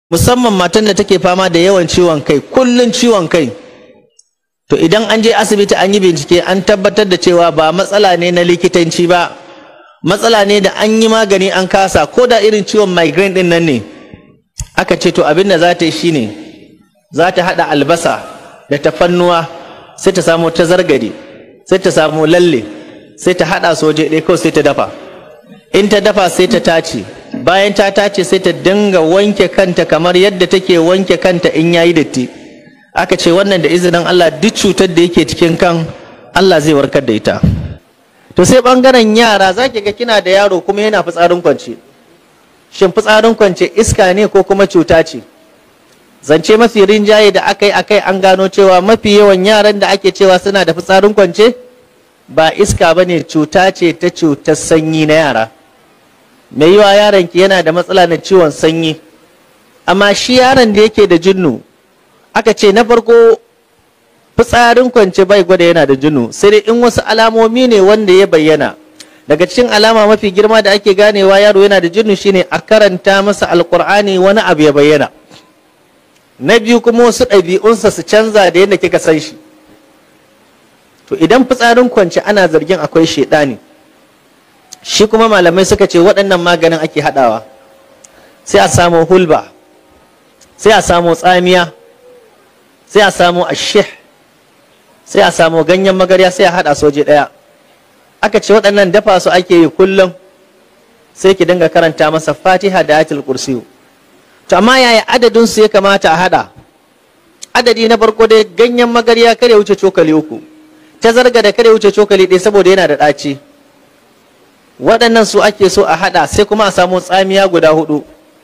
musamman matan da take fama da yawan ciwon kai kullun ciwon kai to idan an je asibiti an yi bincike an tabbatar da cewa ba matsala ne na likitanci ba matsala ne da an yi magani an kasa ko da irin ciwon migraine din nan ne aka ce to abin da za ta yi shine za ta haɗa albasa da tafannuwa sai ta samu ta zargade sai ta samu lalle sai ta haɗa soje ɗaya kawai sai ta dafa in ta dafa sai ta tace bayan ta tace sai ta dinga wanke kanta kamar yadda take wanke kanta in yayi datti aka ce wannan da izinin Allah duk cutar da yake cikin kan Allah zai warkar da ita to sai bangaren yara zaki ga kina da yaro kuma yana fitsarin kwance shin fitsarin kwance iska ne ko kuma cuta ce zance mafi rinjaye da akai akai an gano cewa mafi yawan yaran da ake cewa suna da fitsarin kwance ba iska bane cuta ce ta cutar sanyi na yara mai yiwa yaron ki yana da matsala na ciwon sanyi amma shi yaron da yake da jinnu aka ce na farko fitsarin kwance bai gwada yana da jinnu sai dai in wasu alamomi ne wanda ya bayyana daga cikin alama mafi girma da ake ganewa yaro yana da jinnu shine a karanta masa alkur'ani wani abu ya bayyana na biyu kuma wasu ɗabi'unsa su canza da yadda kika san shi to idan fitsarin kwance ana zargin akwai shaidani shi kuma malamai suka ce waɗannan maganin ake haɗawa sai a samu hulba sai a samu tsamiya sai a samu ashih sai a samu ganyen magarya sai a haɗa soje ɗaya aka ce waɗannan dafa su ake yi kullum sai ki dinga karanta masa fatiha da ayatul kursiyu to amma yaya adadin su ya kamata a haɗa adadi na farko dai ganyen magarya kare wuce cokali uku ta zarga da kare wuce cokali ɗaya saboda yana da ɗaci waɗannan su ake so a haɗa sai kuma a samu tsamiya guda hudu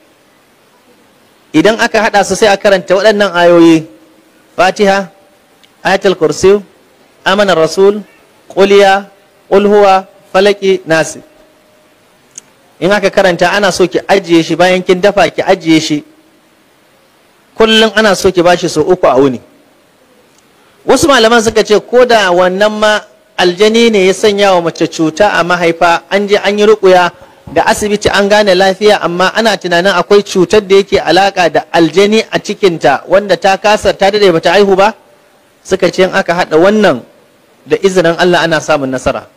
idan aka haɗa su sai a karanta waɗannan ayoyi fatiha ayatul kursi amanar rasul ƙuliya ƙulhuwa falaki nasi in aka karanta ana so ki ajiye shi bayan kin dafa ki ajiye shi kullum ana so ki bashi sau uku a wuni wasu malaman suka ce ko da wannan ma aljani ne ya sanya wa mace cuta a mahaifa an je an yi ruƙuya da asibiti an gane lafiya amma ana tunanin akwai cutar da yake alaka da aljani a cikinta wanda ta kasa ta dade bata haihu ba suka ce in aka hada wannan da izinin Allah ana samun nasara